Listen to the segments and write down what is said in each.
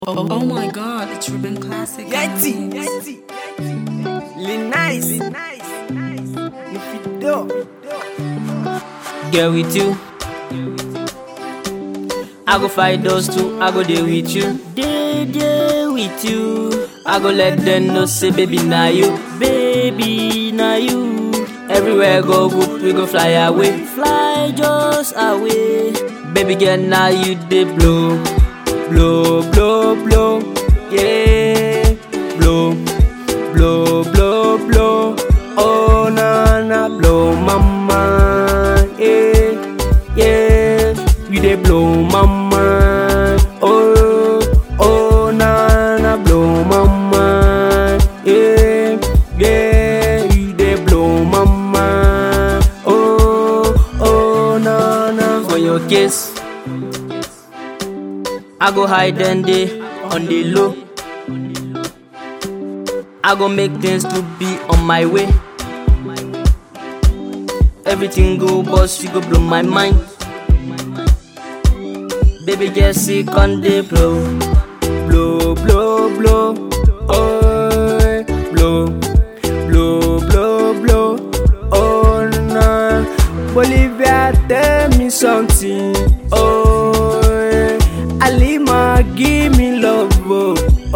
Oh, oh my god, it's Ruben Classic. Yeti, Yeti, Lil Nice, Lil Nice, Nufido. Girl with you. I go fight those two, I go there with you. Day, day with you. I go let them know, say, baby, now you. Baby, now you. Everywhere go good, we go fly away. Fly just away. Baby girl, now you they blow. Blow, blow, blow. Yeah. Blow, blow, blow, blow. Oh, na, na, blow, mama. Yeah, yeah. You they blow, mama. Oh, oh, na, na, blow, mama. Yeah, yeah. You they blow, mama. Oh, oh, na, na. For your kiss. I go hide and day on the low. I go make things to be on my way. Everything go boss, you go blow my mind. Baby, get sick on the blow, blow, blow, blow, oh, blow, blow, blow, blow, oh no. Bolivia, tell me something, oh, Alima, give me love, oh,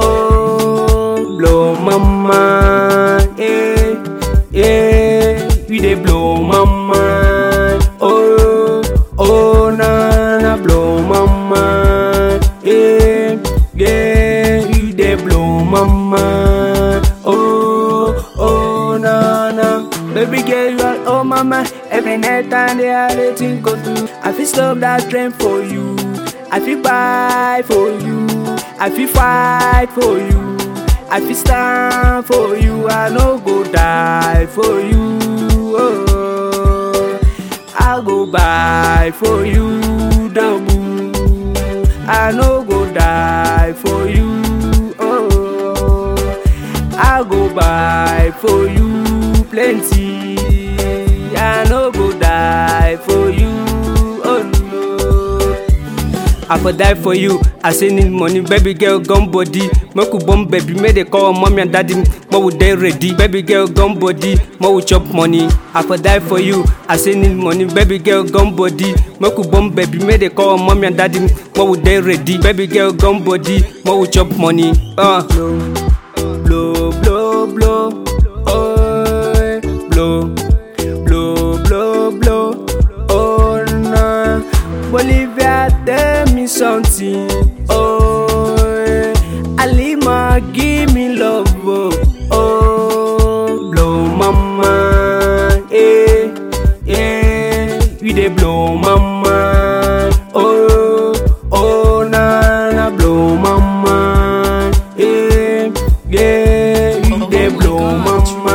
oh blow mama, yeah, yeah, you dey blow mama, oh, oh na na blow mama, yeah, yeah, you dey blow mama, oh, oh na na, baby girl you are oh mama, every night and day I dey think of you, I fit stop that train for you, I fit buy for you, I fit fight for you. I fit stand for you, I no go die for you. Oh, I go buy for you, double. I no go die for you. Oh, I go buy for you plenty. I no go die for you. Oh no. I for die for you. I say need money, baby girl, gun body. Make we bomb baby, make they call mommy and daddy. More we dey ready, baby girl, gun body. More we chop money. I for die for you. I say need money, baby girl, gun body. Make we bomb baby, make they call mommy and daddy. More we dey ready, baby girl, gun body. More we chop money. Uh. Blow, blow, blow, oh, blow, blow, blow, blow, oh no. Bolivia, tell me something, oh, Alima, give me love, oh, oh blow mama, yeah, yeah, you dey blow mama, oh, oh na na blow mama, yeah, yeah, you Oh, dey oh my blow God, mama.